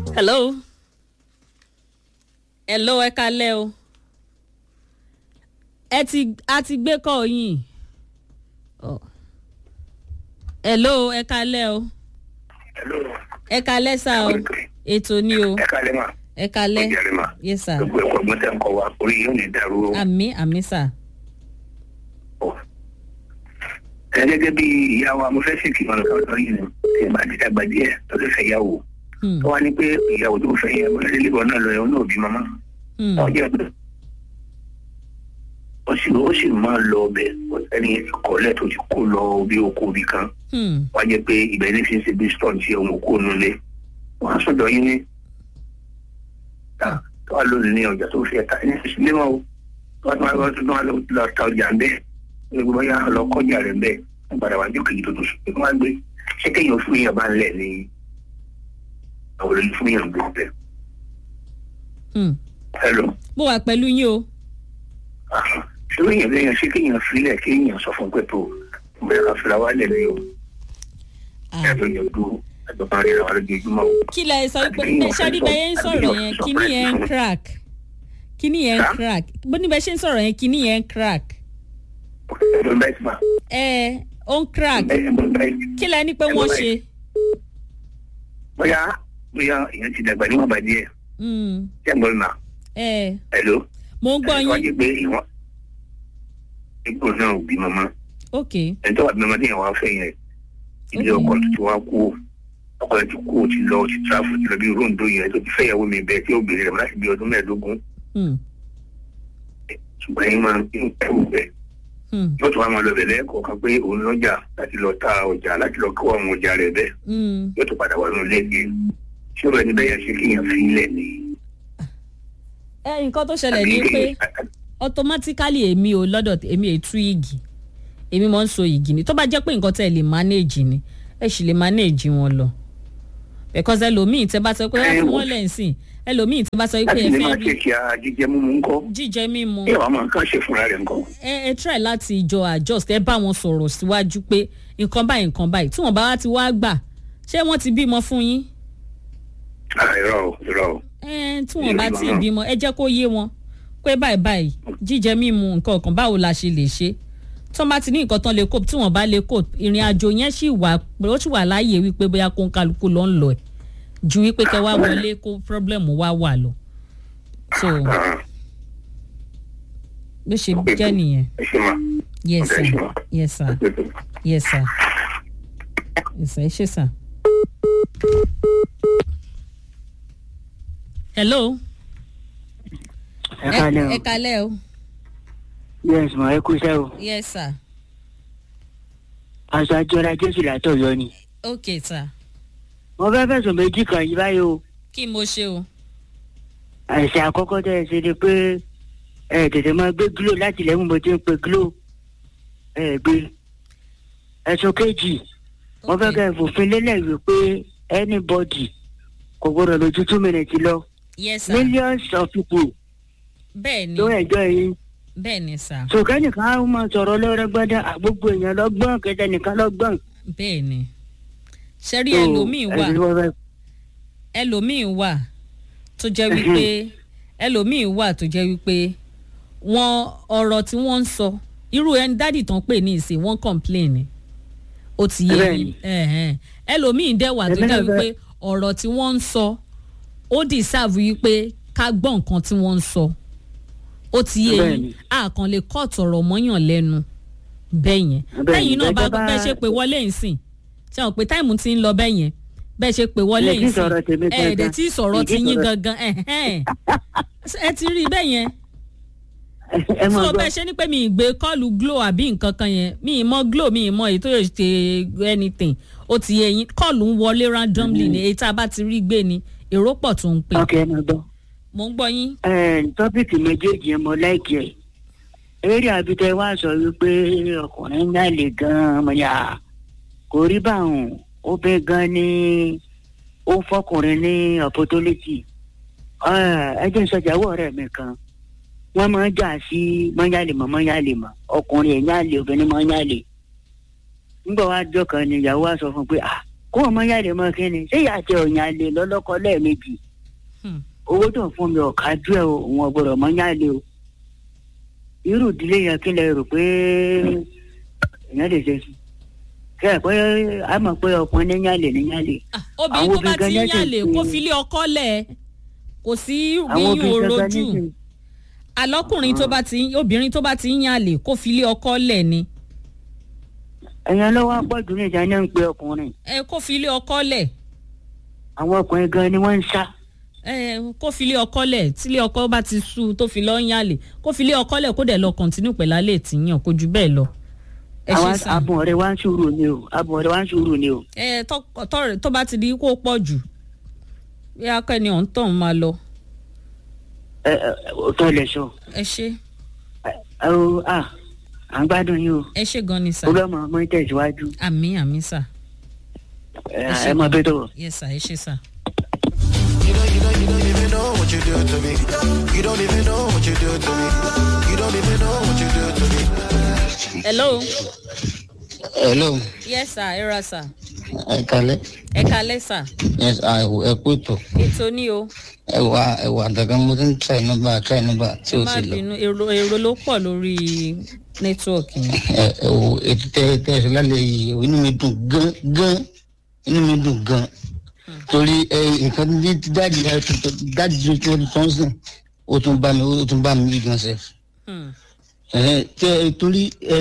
hello hello ẹ kalẹ́ o ẹ ti a ti gbé kọ́ yín Oh. hello ẹ kalẹ́ o Hello. ẹ kalẹ́ sá o ètò ni o ẹ kálẹ̀ mà. ẹ kalẹ́ Ó jàre mà. yes sir gbogbo ẹ̀kọ́ ọgbọ́n tẹ̀ ń kọ́ wa orí yóò ní dàrú o. àmì àmì sà ẹ gẹ́gẹ́ bí ìyá wa mo fẹ́ sì kí wọn lọ́dọ̀ yìí ni tí ẹ bá ti dàgbà díẹ̀ tó lè fẹ́ yàwó. Hmm, tó wá ní pé ìyàwó tó fẹ́ yẹ wọlé lébọ̀ náà lọ yẹ wọn náà bí mama. hmm, wọ́n jẹ́ pé ó sì ó sì máa lọ ọbẹ̀ ẹni kọ́lẹ̀ tó ti kó lọ bí oko bí kan. hmm, wọ́n jẹ́ pé ibẹ̀ ní fi ń ṣe bí stọ̀n tí ọmọ kó nulẹ̀. wọ́n á sọ̀dọ̀ yín ní. tó wá lónìí ní ọjà tó fi ẹ̀ta ní ìsílẹ̀ mọ́ o. wọ́n tún wá wọ́n tún wá lọ ta ọjà ń bẹ́ẹ̀. gbogbo bóyá lọ kọjá rẹ̀ ń bẹ́ẹ̀. wọ́n padà wá jókè yìí tó tó sùn. wọ́n á gbé ṣé kéèyàn fún yàn bá ń lẹ̀ ní àwọn olóyún fún yàn gbé bẹ́ẹ̀. hmm. hello. mo wà pẹ̀lú yín o ṣé kéèyàn lẹ́yìn ṣé kéèyàn filẹ̀ kéèyàn sọ fún pé tó bẹ̀rẹ̀ ká fira wálẹ̀ ní o. Ah. ẹ̀rọ yẹn dúró ẹ̀dọ̀ kan rí àwọn lójoojúmọ́ o. kí lẹ sọ pé bẹ ṣáà níbẹ̀ yẹn ń sọ̀rọ̀ yẹn kíní yẹn ń crack kíní yẹn ń Sá? crack bó níbẹ̀ ṣe ń sọ̀rọ̀ yẹn kíní yẹn ń crack ẹ̀dọ̀ bẹ́ẹ̀ ti ma. ẹ ó ń crack ẹ̀dọ̀ bẹ́ẹ̀ kí lẹ ní pé wọ́n ṣe. bóyá bóyá èèyàn ti dàgbà níwọ̀n bá díẹ̀ Hmm, ṣé ń gbọ́ mi ma. ẹ ẹ̀ló. mo ń gbọ́ wọ́n yín ti pé ìwọ̀n ipò náà ò bí mama. ok ẹni tó wà bí mama tí yẹn wá fẹ́ yẹn ilé ọkọ tó ti wá kú ọkọ rẹ̀ ti kú ó ti lọ ó ti tráfù ti lọ bí rondo yẹn tó ti fẹ́ ìyàwó mi bẹ́ẹ̀ tí ó bèrè rẹ̀ láti bí ọdún mẹ́ẹ̀ẹ́dógún Hmm, ṣùgbọ́n yín máa ń kẹ́rù bẹ́ẹ̀. hmm, yóò tún wá máa lọ bẹ̀rẹ̀ kọ̀ọ̀kan pé òun lọ́jà láti lọ ta ọjà láti lọ kó àwọn ọjà rẹ̀ bẹ́ẹ̀ hmm. yóò tún padà wà nínú lẹ́gbẹ̀ẹ́ ṣé ọ̀rọ̀ ẹni bẹ́ẹ̀ yẹn ṣe kéèyàn fi ilẹ̀ ni. ẹ nǹkan tó ṣẹlẹ̀ ni pé automatically èmi ò lọ́dọ̀ t- èmi ètú igi èmi máa ń so igi ni tó bá jẹ́ pé nǹkan tẹ́ ẹ lè manage ni ẹ sì lè manage wọn lọ because ẹlòmíì tẹ́ bá sọ pé ẹ fún wọn lẹ́sìn ẹlòmíì tẹ́ bá sọ pé láti ẹ lè fẹ́ máa rí ṣe kí a jíjẹ mímu ńkọ́ jíjẹ mímu ẹ wàá máa kàn ṣe fúnra rẹ̀ ńkọ́. ẹ ẹ try láti jọ adjust ẹ bá wọn sọ̀rọ̀ síwájú pé nǹkan báyìí nǹkan báyìí tí wọ́n bá wá ti wá gbà ṣé wọ́n ti bímọ fún yín Ah, irọ́ o irọ́ o ẹ tí wọ́n bá ti bímọ ẹ jẹ́ kó yé wọn pé báyìí báyìí jíjẹ mímu nǹkan kan báwo la ṣe lè ṣe tó bá ti ní nǹkan tán lè kó tí wọ́n bá lè kó ìrìn àjò yẹn sì wà ó sì wà láàyè wípé bóyá kó ń kálukú lọ ń lọ ẹ ju wípé kẹ wá wọlé kó problem wá wà lọ so Ah, bó ṣe jẹ́ nìyẹn ẹ ṣe máa yes Okay, sir sure. yes sir yes sir yes sir ẹ ṣe sir. hello ẹ kalẹ o ẹ kalẹ o yes ma ẹ kú iṣẹ o yes sir aṣọ àjọra jésù látọ yọ ni okay sir mo fẹ́ fẹ̀sùn méjì kan yìí báyìí o kí mo ṣe o. àìsàn àkọ́kọ́ tẹ́ ẹ ṣe ni pé ẹ tètè máa gbé glo láti lẹ́mú mo ti ń pe glo ẹ gbé ẹ̀sùn kejì mo fẹ́ kẹ́ ẹ fòfin lélẹ̀ wí pé anybody kò gbọdọ̀ lójú two minutes lọ yes sir millions of people bẹ́ẹ̀ ni ló ẹjọ́ yìí bẹ́ẹ̀ ni sir sọ̀kẹ́ nìkan á máa sọ̀rọ̀ lọ́rẹ́ gbọ́dọ̀ àgbógbó èèyàn lọ́gbọ́n kẹtẹ nìkan lọ́gbọ́n. bẹ́ẹ̀ ni ṣẹ́rí So, ẹlòmíì wà ẹni wọ́n fẹ́- ẹlòmíì wà tó jẹ́ wípé ẹlòmíì wà tó jẹ́ wípé wọn ọ̀rọ̀ tí wọ́n ń sọ irú ẹni dádì tán pè ní ìsìn wọ́n complain ni ó ti yé Bẹ́ẹ̀ni. yín ẹ̀hẹ́n. ẹlòmíì dẹ̀ wà tó Èmi jẹ́ náà wípé fẹ́- ọ̀rọ̀ tí wọ́n ń sọ ó deserve wípé ká gbọ́ nǹkan tí wọ́n ń sọ ó ti yé yín Bẹ́ẹ̀ni. àkàn lè kọ́ọ̀tù ọ̀rọ̀ mọ́yàn lẹ́nu bẹ́ẹ̀ yẹn Bẹ́ẹ̀ni, lẹ́yìn náà bá bẹ́ẹ̀ bá- bẹ́ẹ̀ ṣe pé wọlé ìsìn ṣe hàn pé táìmù ti ń lọ bẹ́ẹ̀ yẹn bẹ́ẹ̀ ṣe pé wọlé Ẹ tí ìsìn sọ̀rọ̀ tèmi ẹ̀ẹ́dẹ̀ gangan. tí sọ̀rọ̀ Ẹ tí ti yín sọ̀rọ̀- gangan ẹ̀hẹ́n. ẹ ti rí i bẹ́ẹ̀ yẹn ẹ mọ̀ tó gbọ́ bẹ́ẹ̀ ṣe ni pé mi ì gbé kọ́ọ̀lù glo àbí nǹkan kan yẹn mi ì mọ glo mi ì mọ èyí tó yẹ ṣe anything ó ti yẹ yín kọ́ọ̀lù ń wọlé randomly ni èyí tá a bá ti rí gbé ni èrò pọ̀ tó ń pè ok ẹ mọ̀ gbọ́. mò ń gbọ́ yín Ẹ, tọ́pìkì méjèèjì yẹn mo láìkì ẹ̀ eré àbítẹ wá sọ wípé ọkùnrin ń yàlè gan-an mo yà kò rí báwọn ó bẹ́ gan ni ó ń fọkùnrin ní opportunity ẹ jẹ́ ìsọjàwọ́ ọ̀rẹ́ mi kan wọ́n máa ń jà sí mọ́nyálè mọ́ mọ́nyálè mọ́ ọkùnrin ẹ̀ yàlè obìnrin mọ́ yàlè nígbà wá jọ kan ni ìyàwó wa sọ fún un pé ah kó o mọ yàrá mọ kí ni ṣé ìyá àti ọ̀yàn lè lọ́lọ́kọ lẹ́ẹ̀mejì Hmm. owó tó ń fún mi ọ̀ka jú ẹ̀ o òun ọ̀gbọ̀dọ̀ mọ yàrá o irú ìdílé yẹn kí lẹ rò pé èèyàn lè ṣe sí kí ẹ pé a mọ̀ pé ọkùnrin ní yàlè ní yàlè Ah, obìnrin tó bá ti ń obìnrin gan-an yàlè sì kó ti- filé ọkọ lẹ̀ kò sí àwọn yíyún obìnrin gangan orojú nísìnyí alọ́kùnrin tó bá ti ń obìnrin tó bá ti ń yàlè kó filé ọkọ lẹ̀ ni ẹ̀yàn lọ́wọ́ pọ̀jù ní ìjà náà ń pe ọkùnrin ẹ kó filé ọkọ lẹ̀ àwọn ọkùnrin gan ni wọ́n ń sá ẹ kó filé ọkọ lẹ̀ tílé ọkọ bá ti sú tó fi lọ ń yàlè kó filé ọkọ lẹ̀ kó dẹ̀ lọ kọ̀ǹtínú pẹ̀lú alẹ́ tìyàn kó ju bẹ́ẹ̀ lọ. ẹ ṣe àwọn sàn abùn ọ̀rẹ́ wa ń sùúrù ni o abùn ọ̀rẹ́ wa ń sùúrù ni o ẹ tọ- tọrẹ tó bá ti di kó pọ̀ jù bí akẹ́ni ọ̀hún tàn máa lọ ẹ ẹ òótọ́ lẹ sọ ẹ ṣe ẹ ẹ o à à ń gbádùn yín o ẹ ṣe gan ni sà olóòmọ ọmọ ń tẹ̀síwájú àmì àmì sà ẹ ẹ mọ bẹ́ẹ̀ tó wọ̀. yẹ sà ẹ ṣe sà. You don't, you don't, you don't even know what you do to me. You don't even know what you do to me. You don't even know what you do to me. hello hello yes sir ẹ ra sà ẹ kalẹ ẹ kalẹ́ sà yes àìwò ẹ kú ètò ètò ní o ẹwà ẹwà àdàgà mo ti ń try nọmba try nọmba tí ẹ o má ti lọ bínú èrò èrò ló pọ̀ lórí nẹ́tíwọ̀kì yẹn. ẹ ẹwò ètò tẹ tẹ ẹsẹ lálẹ yìí inú mi dùn gan gan inú mi dùn gan torí ẹ nǹkan tí tí dáàdi ẹ tó dáàdi tó tó tó ń sìn ó tún bá mi ó tún bá mi gan sẹ Hmm. ẹ tẹ torí ẹ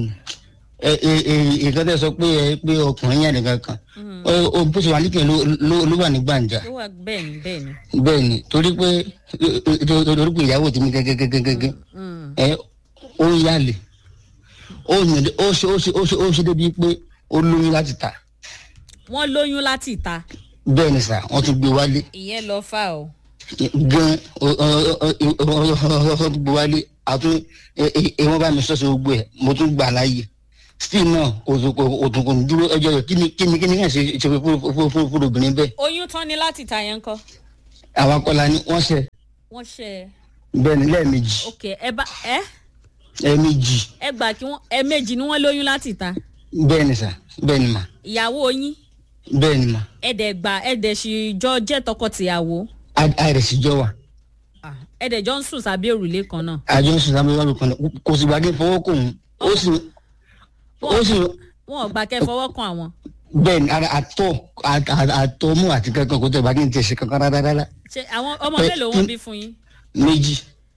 ẹ ẹ nǹkan tẹ sọ pé ẹ pé ọkùnrin yẹn nìkan kan ó ó bó ṣe wà nípìn ló ló ló wà ní gbàǹjà ó wà bẹ́ẹ̀ ni bẹ́ẹ̀ ni. bẹ́ẹ̀ ni torí pé torí pé ìyàwó tèmi gẹ́gẹ́gẹ́gẹ́gẹ́ Hmm. ẹ ó ń yálè ó yàn ó ṣe ó ṣe ó ṣe ó ṣe débi pé ó lóyún láti ta wọ́n lóyún láti ìta bẹ́ẹ̀ ni sà wọ́n tún gbé wálé ìyẹn lọ fà o. gan wọ́n tún gbé wálé àtún wọ́n bá mi sọ́sọ́ gbogbo ẹ̀ mo tún gbà láàyè still náà òtún kò ní dúró ẹjọ́ rẹ̀ kí ni kí ni kí ni kàn ṣe ṣe fún obìnrin bẹ́ẹ̀ oyún tán ni láti ìta yẹn kọ́ àwọn akọ́la ni wọ́n ṣe wọ́n ṣe é bẹ́ẹ̀ ni lẹ́ẹ̀mejì ok ẹ bá ẹ ẹ̀ẹ̀mejì ẹ gbà kí wọ́n ẹ méjì ni wọ́n lóyún láti ìta bẹ́ẹ̀ ni sà bẹ́ẹ̀ ni mà ìyàwó yín bẹ́ẹ̀ ni mà ẹ dẹ̀ gbà ẹ dẹ̀ sì jọ jẹ́ tọkọ-tìyàwó àìrẹ̀sìjọ́ wà Ah, ẹ dẹ̀ jọ ń sùn sábẹ́ òrùlé kan náà àjọ ń sùn sábẹ́ wàlú kan náà kò sì gbàgbé fọwọ́ kò ń ó sì ó sì wọn ò gbà kẹ́ fọwọ́ kan àwọn bẹ́ẹ̀ ni ara àtọ̀ à- à- àtọ̀ mú àti kankan kò tẹ̀ bá kí n tẹ̀ ṣe kankan rárá rárá ṣe àwọn ọmọ Ẹ- mélòó wọn bí fún yín méjì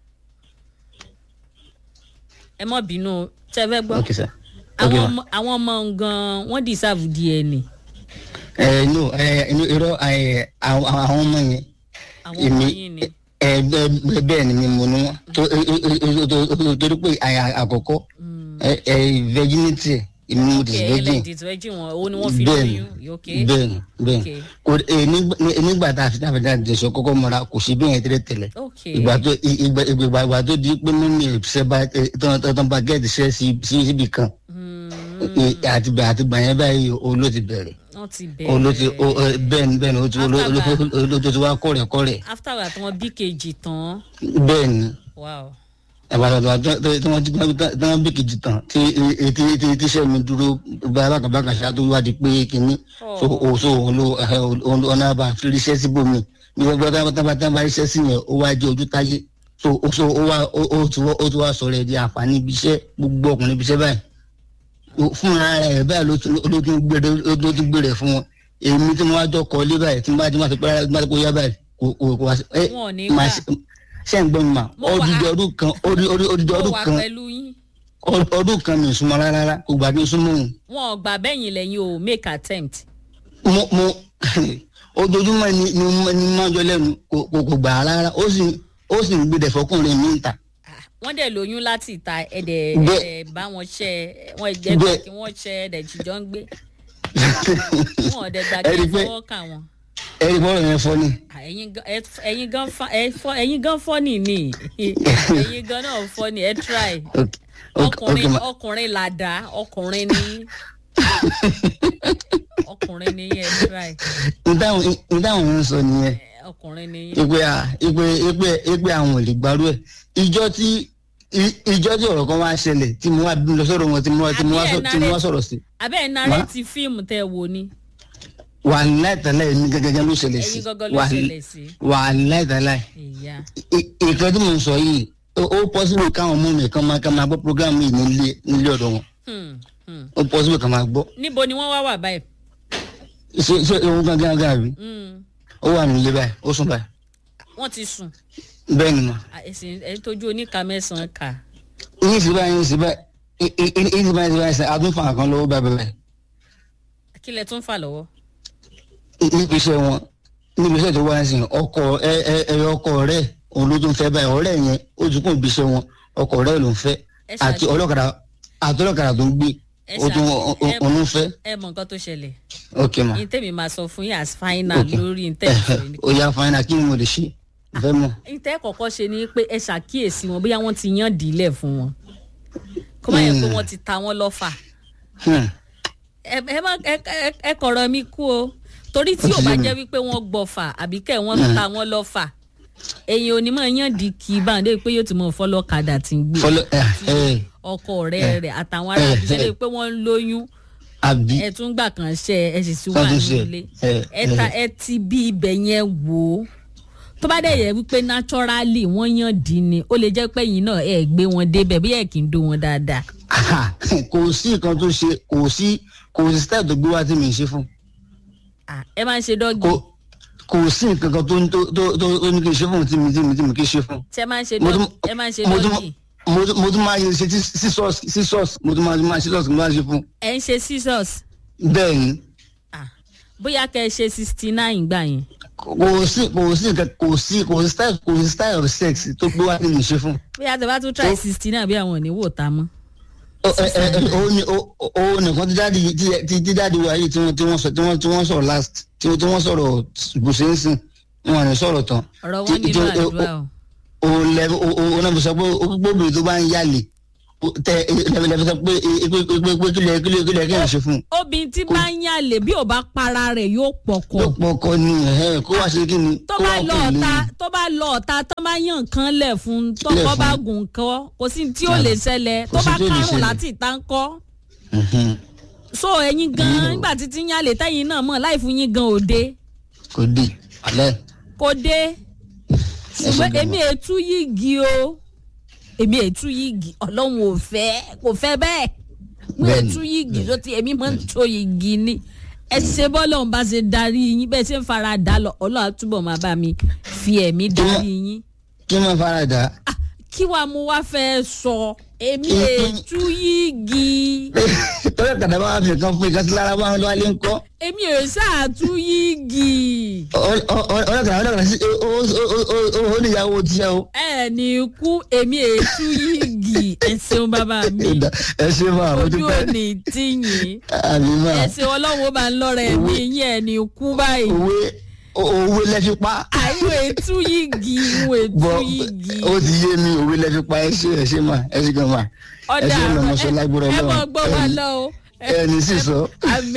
ẹ mọ̀ bínú o, ṣe fẹ́ gbọ́ ok sir ok àwọn ma ọmọ àwọn ọmọ gan wọ́n deserve DNA ẹ no ẹ inú irọ́ ẹ àwọn àwọn ọmọ yẹn àwọn ọmọ Èmi- yín ni ẹ bẹ́ẹ̀ bẹ́ẹ̀ ni mi mo ní wọn tó ẹ- ẹ- ẹ- ẹ- torí pé àyà- àkọ́kọ́ ẹ ẹ virginity ẹ èmi mo ok ti virgin ẹlẹ́dìtì ẹjì wọn owó ni wọ́n fi bẹ́ẹ̀ ni lóyún ok bẹ́ẹ̀ ni bẹ́ẹ̀ ok ni kò ẹ nígbà nígbà tá a fi táwọn ìdájọ́ ìṣọ kọ́kọ́ mọ́ra kò sí bí yẹn tẹ́lẹ̀ tẹ́lẹ̀ ok ìgbà tó ìgbà ìgbà ìgbà tó di pé mímì ìṣẹ́ bá tán tán bá gẹ́ẹ̀tì ṣẹ́ sí sí síbi kan Hmm, àti gbà àti gbà yẹn báyìí o ló ti bẹ̀rẹ̀ wọ́n ti o ló ti o bẹ̀rẹ̀ ẹ, bẹ́ẹ̀ ni bẹ́ẹ̀ ni o ti o ló- o ló- o ló ti wá kọ́rẹ̀ kọ́rẹ̀ after that wọ́n bí kejì tán bẹ́ẹ̀ ni wow àbàtàbà tí wọ́n ti tí wọ́n bí kejì tán tí tí tí tí iṣẹ́ mi dúró bá bákàbákà ṣá tó wá di pé kínní so o so òun ló ẹ, òun ló ọ̀nà àbá fi iṣẹ́ síbòmí ní wọ́n bá tábà tábà iṣẹ́ sí yẹn ó wá jẹ́ ojú táyé so o so ó wá ó ó ti wá ó ti wá sọ̀rọ̀ ẹ̀ di àǹfààní ibi iṣẹ́ gbogbo ọkùnrin ibi iṣẹ́ báyìí O- fún ara rẹ̀ báyìí ló tún ló tún gbére ló tún gbére fún wọn èmi tí mo wá jọ kọ́ ilé báyìí tí mo bá ti máa ti pẹ́ rárá tí mo bá ti kó yá báyìí kò kò kò wá sí ẹ Wọn ò ní máa gbà. ṣe ṣe ń gbọ́ mi mà Mo wà- odidi ọdún kan odi- odi- odidi mo ọdún wà kan pẹ̀lú yín ọ- ọdún kan mi ò súnmọ́ rárá rárá kò gbà kí n súnmọ́ òun wọn ò gbà bẹ́yìn lẹ́yìn o make attempt mo mo ojoojúmọ́ ni ni mo ni mo máa ń jọ lẹ́nu kò kò kò gbà á rárá ó sì ó sì ń gbé dẹ̀fọ́kùnrin mi ń ta Ah, wọ́n dẹ̀ lóyún láti ìta ẹ̀dẹ̀ Bẹ́ẹ̀- ẹ̀dẹ̀ bá wọn ṣẹ́ wọn ẹ̀dẹ̀ gbà Bẹ́ẹ̀- kí wọ́n ṣẹ́ ẹ̀dẹ̀ jìjọ́ ń gbé wọn ò dẹ̀ gbà kí Ẹ rí i wọ́n pé- fọwọ́ kà wọ́n. ẹ̀rí bọ́ọ̀rọ̀ yẹn fọ́ ni Ah, ẹ̀yin gan- ẹ- ẹ̀yin gan fa- ẹ fọ́- ẹ̀yin gan fọ́nì ni ẹ̀yin gan náà fọ́nì ẹ try ok ok ok ọkùnrin ma ọkùnrin làdá ọkùnrin ni ọkùnrin ni ẹ try ìdáhùn ìdáhùn yẹn ń sọ nìyẹn Eh, ọkùnrin ni ìpè à ìpè ìpè ìpè àwọn ò lè gbárù ẹ̀ ìjọ tí i- ìjọ tí ọ̀rọ̀ kan wá ṣẹlẹ̀ tí mo wá lọ sọ̀rọ̀ wọn tí mo wá tí mo wá Àbí ẹ̀ sọ- tí mo wá narrate- sọ̀rọ̀ sí abẹ́ ẹ̀ narrate fíìmù tẹ́ ẹ wò ni wà láìtàláì ní gẹ́gẹ́ ló ṣẹlẹ̀ sí ẹ̀yin gangan ló Wà- ṣẹlẹ̀ sí wà láìtàláì ìyá ìkan tí mo ń sọ yìí ó ó pọ́sibú káwọn ọmọ mi kan máa kan máa gbọ́ programu yìí nílé nílé ọ̀dọ̀ wọn Hmm, hmm. ó pọ́sibú kan máa gbọ́ níbo ni wọ́n wá wà báyìí ṣé ṣé òun gangan gangan rí Hmm, ó wà nílé báyìí ó sùn báyìí wọ́n ti sùn bẹ́ẹ̀ ni mà À, ẹ̀sìn ẹ̀ tójú oníka mẹ́sàn-án kà yín sí báyìí yín sí báyìí yín sí báyìí sí báyìí adún fún àkàn lọ́wọ́ báyìí báyìí kí lẹ tún fà lọ́wọ́ níbi iṣẹ́ wọn níbi iṣẹ́ tó wá sí ọkọ ẹ ẹ ẹ ọkọ rẹ̀ òun ló tún fẹ́ báyìí ọ̀rẹ́ yẹn ó tún kún ibi iṣẹ́ wọn ọkọ rẹ̀ ló ń fẹ́ Ẹ àti ṣáájú. ọlọ́kadà àti ọlọ́kadà tó ń gbé Ẹ ó tún ṣáájú. Ẹ- òun ń fẹ́ ẹ mọ nǹkan tó ṣẹlẹ̀ ok ma yín tèmi máa sọ fún yín as final ok lórí ntẹ́ ó yá fáínà kí ni mo lè ṣe fẹ́ mọ̀ ntẹ́ kọ̀ọ̀kan ṣe ni pé ẹ ṣàkíyèsí wọn bóyá wọ́n ti yàn dílẹ̀ fún wọn kó má yẹ pé Hmm. wọ́n ti ta wọ́n lọ́fà Hmm. ẹ ẹ má ẹ ẹ- ẹ kọ̀rọ̀ mi kú o torí tí Ó ò ti bá yé mi. jẹ́ wípé wọ́n gbọ́fà àbí kẹ́ wọ́n ta wọ́n lọ́fà èyàn ò ní mọ̀ yàn dí kí báńdé pé yóò ti mọ̀ fọlọ́kadà tí ń gbé fọlọ ẹ ẹ ọkọ ọ̀rẹ́ rẹ̀ àtàwọn ará Eh, àbíṣẹ́ eh. lè pé wọ́n ń lóyún àbí ẹ tún gbà kàn ṣe ẹ sì sí wà Wọ́n tún ṣe, nílé eh, ẹ ta eh. ẹ ti bí ibẹ̀ yẹn wò ó tó bá dẹ̀ yẹ wípé naturally wọ́n yàn dín ni ó lè jẹ́ pé ẹ̀yin náà ẹ̀ gbé wọn débẹ̀ bí ẹ̀ kì í dó wọn dáadáa kò sí nǹkan tó ṣe kò sí kò sí style tó gbé wá tí mi ń ṣe fún Ah, ẹ máa ń ṣe dọ́gì kò kò sí nǹkan kan tó tó tó tó tó ní kí n ṣe fún tí mi tí mi tí mi kì í ṣe fún. ṣe máa ń ṣe mo dọ́gì tún ẹ máa ń ṣe mo tún dọ́gì mo tún mo tún máa ṣe ṣe sísọ́ọ̀sì sísọ́ọ̀sì mo tún máa máa sísọ́ọ̀sì mo máa ṣe fún. ẹ ń ṣe scissors bẹ́ẹ̀ ni Ah, bóyá kẹ́ ẹ ṣe sixty nine gbà yẹn kò sí kò sí nǹkan kò sí kò sí style kò sí style of sex tó gbé wá tí mi ń ṣe fún. bóyá tẹ bá tún try Ó- sixty nine bí àwọn ò ní wò ta mọ́ ó ẹ ẹ ẹ ó ní ó ó nìkan tí dáàdi tí tí tí dáàdi wa yìí tí wọ́n tí wọ́n sọ tí wọ́n tí wọ́n sọ̀rọ̀ last tí wọ́n tí wọ́n sọ̀rọ̀ bùsẹ̀nsìn wọn à ní sọ̀rọ̀ tán. ọ̀rọ̀ wọn Tí- nílò tí- àdúrà o o lẹ o o o náà fi sọ pé o gbóbìnrin tó bá ń yálè o tẹ lẹbi lẹbi sọ pé e- pé pé pé kílẹ̀ kílẹ̀ kílẹ̀ kí n ṣe fún un. obìnrin tí bá ń yàlè bí ò bá para rẹ̀ yóò pọ̀kọ̀ ló pọ̀ ọkọ ni ẹ̀ kó wá ṣe kí ni. tó kó bá wá lọ kó lè- ọ̀ta tó bá lọ ọ̀ta tó bá yàn nǹkan lẹ̀ fún un tó Lẹ̀ kọ́ fún bá un. gùn kọ́ kò sí tí ó lè ṣẹlẹ̀ tó Kò sí bá tí ó lè kárùn ṣẹlẹ̀. láti ìta ń kọ́ Mhm. so ẹ̀yin gan nígbà títí ń yàlè tẹ́yìn náà mọ̀ láì fún yín gan òde kò dé alẹ́ kò dé ṣùgbọ́n gan èmi ètú yìgì o èmi ètú yìgì ọlọ́run ò fẹ́ kò fẹ́ bẹ́ẹ̀ mo Bẹ́ẹ̀ni, ètú yìgì ló ti èmi máa ń tó yìgì ni ẹ ṣe bọ́lọ́run bá ṣe darí yín bẹ́ẹ̀ ṣe ń fara dà lọ ọlọ́run á túbọ̀ máa bá mi fi ẹ̀mí darí yín kí wọ́n fara dà Ah, kí wàá mo wá fẹ́ sọ èmi Mhm. ètú yìgì tọ́lá kàdá bá wà fi kan fún ìkàtí lára bá wọn lọ́wọ́ lé ń kọ́ èmi ò ṣáàtú yìgì ọlọ́kàdá ọlọ́kàdá sí ó ó ó ó ó níyàwó tiẹ̀ o. ẹ ní ikú èmi ètú yìgì ẹ ṣeun bàbá mi ẹ ṣe máa mo ojú dúpẹ́ òní tíyìn àmì máa ẹ ṣe ọlọ́run ó bá ń lọ́rọ̀ ẹ̀mí yín ẹ̀ ní ikú báyìí òwe òwe lẹ́fi pa àìwé ètú yìgì ìwé ètú bọ́ yìgì ó ti yé mi òwe lẹ́fi pa ẹ ṣe ẹ ṣe máa ẹ ṣe gan máa ẹ ọ̀dà ṣe lọ́mọ sọ lágbóró ẹ mọ̀ ọlọ́run gbọ́ wa lọ o ẹ ní sísọ. àmì